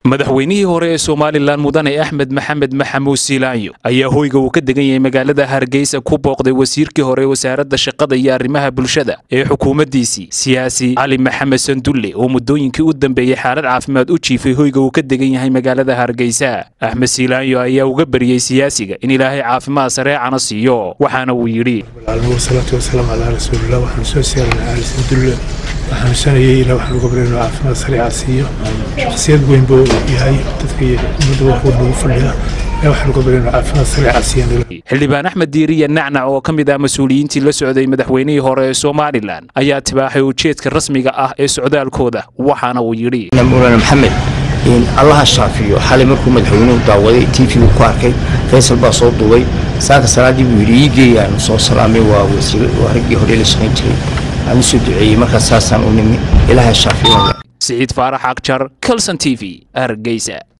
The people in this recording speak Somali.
madaxweynihii hore ee somalilan mudane axmed maxamed maxamuud siilaanyo ayaa hoyga uu ka degan yahay magaalada hargeysa ku booqday wasiirkii hore wasaaradda shaqada iyo arrimaha bulshada ee xukuumaddiisii siyaasi cali maxamed sandulle oo muddooyinkii u dambeeyey xaalad caafimaad u jiifay hoyga uu ka degan yahay magaalada hargeysa axmed siilaanyo ayaa uga bariyey siyaasiga in ilaahay caafimaad sareecana siiyo waxaana uu yidhi wasalaatu wasalaamu calaa rasuulillah waxaan soo siyaaranay cali sandulle waxaan sanayay ilaa waxaan uga baryay inuu caafimaad sareeca siiyo shakhsiyad weyn buu yahay dadka iyo ummadda wax uu nagu fadhiya ilaa waxaan uga baryay inuu caafimaad sareeca siiyo xildhibaan axmed diiriya nacnac oo ka mid ah mas-uuliyiintii la socday madaxweynihii hore ee somalilan ayaa tibaaxay ujeedka rasmiga ah ee socdaalkooda waxaana uu yidhi mulaana maxamed allaha shaafiyo xalay markuu madaxweynuhu daawaday tvgu ku arkay faysal baa soo duubay saaka salaadii buu yidhi iigeeyaan soo salaamay waa wasiir waa raggii hore la shaqayn jiray aan u soo duceeyey markaas saasaan u nimi ilaaha shaafiyo siciid faarax akjar calson t v hargeysa